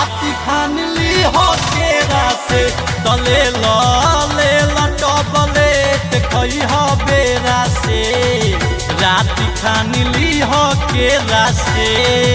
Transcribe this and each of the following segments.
राति खान ली हो केरा से तले ल ले लटबलेट खई हो बेरा से राति खान ली हो केरा से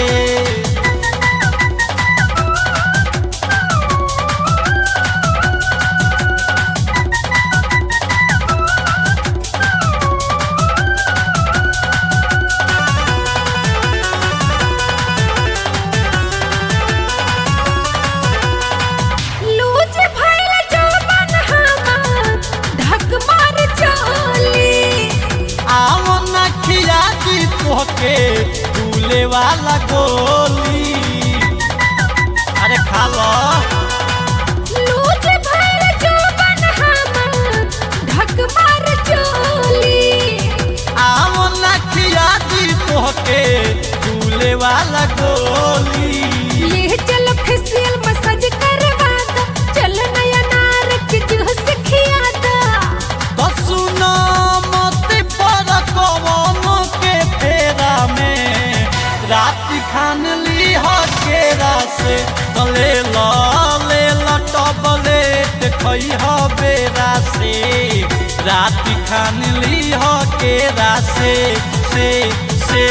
लूज भइल जौवन हमार धक मार चली आओ न खिया दी तोहके फूले वाला गोली अरे खा लो लूज भइल जौवन हमार धक मार चली आओ न खिया दी तोहके फूले वाला गोली ले चल फेसियल मसाज करवा द चल नया नार के जूस खिया द तो सुनो मत पर कवनो के फेरा में रात खान ली हो केरा से तले ल ले लटबलेट खई हो बेरा से रात खान ली हो केरा से से से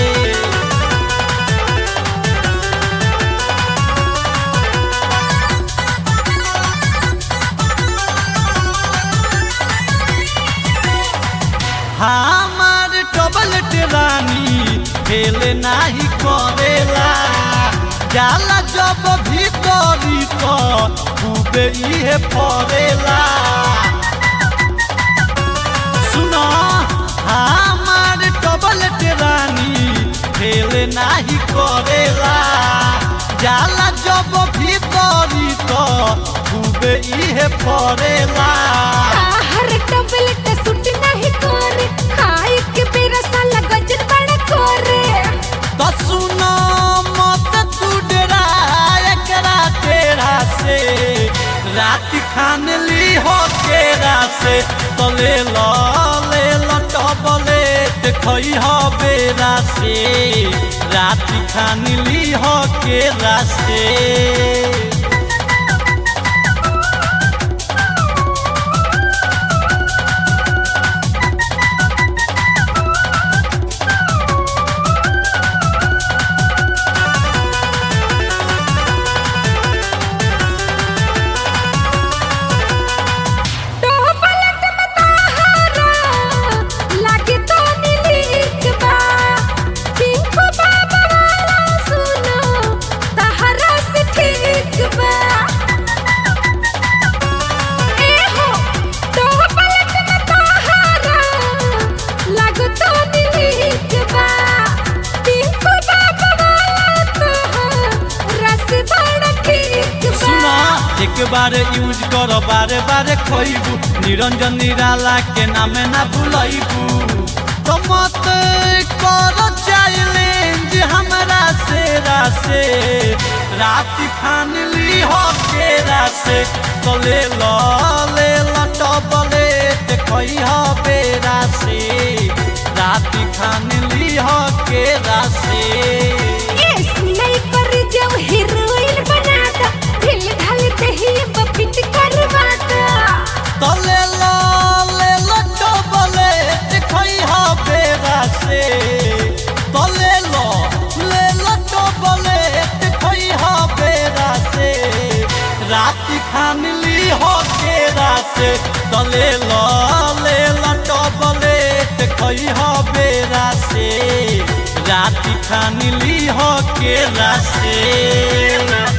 हमार टबलेट रानी खेल नाही करेला जाला जब भीतरी तो खूबे इहे पड़ेला सुनो हमार टबलेट रानी खेल नाही करेला जाला जब भीतरी तो खूबे इहे पड़ेला हर टबलेट सुट नहीं करे खाए के बेरा साला गजन बड़ा करे तो सुनो मत तू डरा एकरा तेरा से रात खान ली हो केरा से तो ले लो ले लो टबलेट खई हो बेरा से रात खान ली हो केरा से टबलेट में ताहारा लागे तो नीलीक बा पिंकू बाबा वाला सुनो ताहारा से ठीक बा ए हो टबलेट में ताहारा लागे तो नीलीक बा पिंकू बाबा वाला तोहारा से बड़ा ठीक बा सुना एक बार यूज करो बारे बारे खोइबू निरंजन निराला के नामे ना भूलैबू तो मत करो चैलेंज हमरा से रासे रात खान ली हो केरा से तो ले लो ले लो टबलेट खई हो बेरा से रात खान ली हो केरा से नहीं पर जब हीरोइन बना दा ढिल ढाल दही बपिट करवा दा तले लो ले लो टबलेट खई हो बेरा से तले लो ले लो टबलेट खई हो बेरा से रात खान ली हो केरा से तले लो ले लो टबलेट खई हो बेरा से रात खान ली हो केरा से